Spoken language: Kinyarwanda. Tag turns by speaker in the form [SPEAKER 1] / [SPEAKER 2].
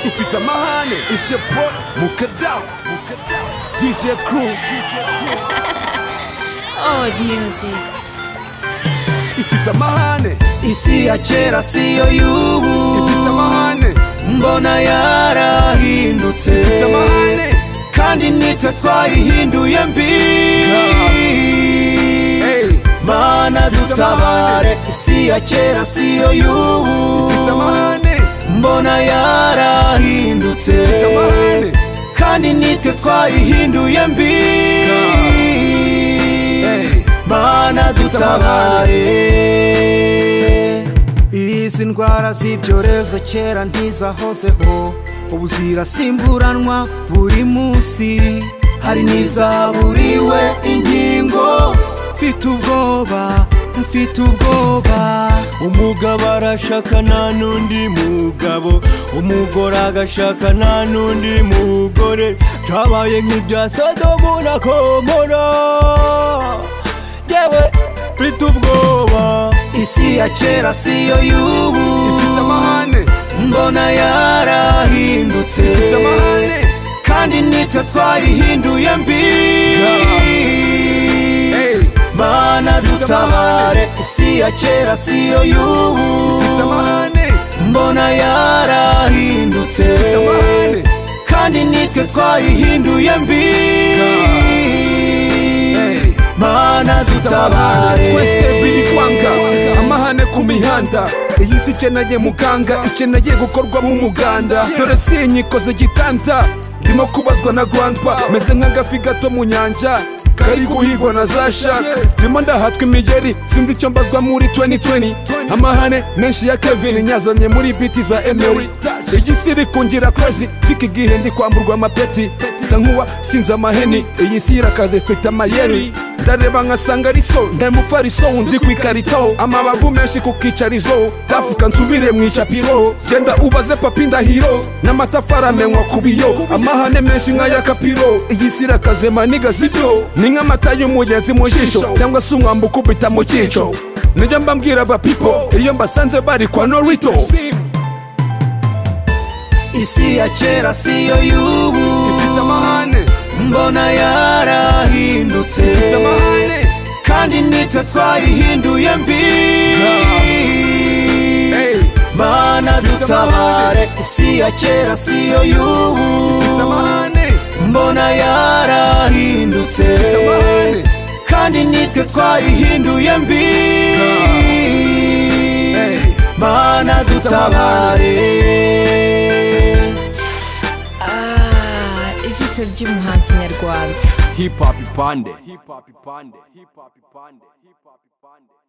[SPEAKER 1] ufite amahane ishepo mukadawa mukadawa dj crew
[SPEAKER 2] Old music.
[SPEAKER 1] ifite amahane
[SPEAKER 3] isi ya kera siyo y'ubu
[SPEAKER 1] ifite amahane
[SPEAKER 3] mbona yarahindutse
[SPEAKER 1] ifite amahane
[SPEAKER 3] kandi nitwe twayihinduye mbi
[SPEAKER 1] Hey,
[SPEAKER 3] mana
[SPEAKER 1] Ifite
[SPEAKER 3] dutabare
[SPEAKER 1] amahane.
[SPEAKER 3] isi ya kera siyo y'ubu
[SPEAKER 1] ifite amahane
[SPEAKER 3] mbona yarahindutse
[SPEAKER 1] ifite amahane
[SPEAKER 3] kandi nitwe twayihinduye mbi
[SPEAKER 1] Hey,
[SPEAKER 3] mana dutabare izi ndwara z'ibyorezo kera ntizahozeho ubu zirasimburanwa buri munsi hari n'izaburiwe ingingo mfite ubwoba mfite ubwoba umugabo arashaka nta n'undi mugabo umugore agashaka nta n'undi mugore byabaye nk'ibya sodomu na komora yewe mfite ubwoba isi ya kera siyo y'ubu
[SPEAKER 1] ifite amahane
[SPEAKER 3] mbona yarahindutse
[SPEAKER 1] ifite amahane
[SPEAKER 3] kandi nitwe twayihinduye mbi
[SPEAKER 1] Hey,
[SPEAKER 3] mana
[SPEAKER 1] Ifite
[SPEAKER 3] dutabare
[SPEAKER 1] amahane.
[SPEAKER 3] isi ya kera siyo y'ubu
[SPEAKER 1] ifite amahane
[SPEAKER 3] mbona yarahindutse
[SPEAKER 1] amahane.
[SPEAKER 3] kandi nitwe twayihinduye mbi
[SPEAKER 1] Hey.
[SPEAKER 3] mana dutabare
[SPEAKER 1] twese biri kwanga amahane ku mihanda iyi si ikeneye muganga ikeneye gukorwamo umuganda dore sinyikoze igitanda ndimo kubazwa na grandpa meze nk'agafi gato mu nyanja kari guhigwa na za shaka ndimo ndahatwa imigeri sinzi icyo mbazwa muri 2020 amahane menshi ya kevin nyazanye muri biti za emery iyi si iri kungira akazi fika igihe ndi kwamburwa amapeti nsa nkuwa sinzi amaheni iyi si irakaze ifite amayeri ndareba nkasanga ari so ndamufariso undi ku ikarito amabavu menshi ku kicarizo ndavuga nsubire mu icapiro genda ubaze papi ndahiro n'amatafari amenywa ku biyo amahane menshi nk'aya kapiro iyi si irakaze maniga sibyo ni nk'amata y'umugenzi mu jisho cyangwa se umwambi ukubita mu cyico nijya mbabwira abapipo iyo mbasanze bari kwa norito
[SPEAKER 3] isi ya kera siyo y'ubu
[SPEAKER 1] ifite amahane
[SPEAKER 3] mbona yarahindutse
[SPEAKER 1] ifite amahane
[SPEAKER 3] kandi nitwe twayihinduye mbi
[SPEAKER 1] Hey,
[SPEAKER 3] mana
[SPEAKER 1] Ifite
[SPEAKER 3] dutabare
[SPEAKER 1] amahane.
[SPEAKER 3] isi ya kera siyo y'ubu
[SPEAKER 1] ifite amahane
[SPEAKER 3] mbona yarahindutse
[SPEAKER 1] amahane.
[SPEAKER 3] kandi nitwe twayihinduye mbi
[SPEAKER 1] Hey.
[SPEAKER 3] mana dutabare
[SPEAKER 2] Ah, ijisho ry'umuhanzi nyarwanda
[SPEAKER 1] hip hop ipande hip hop ipande hip hop ipande hip hop ipande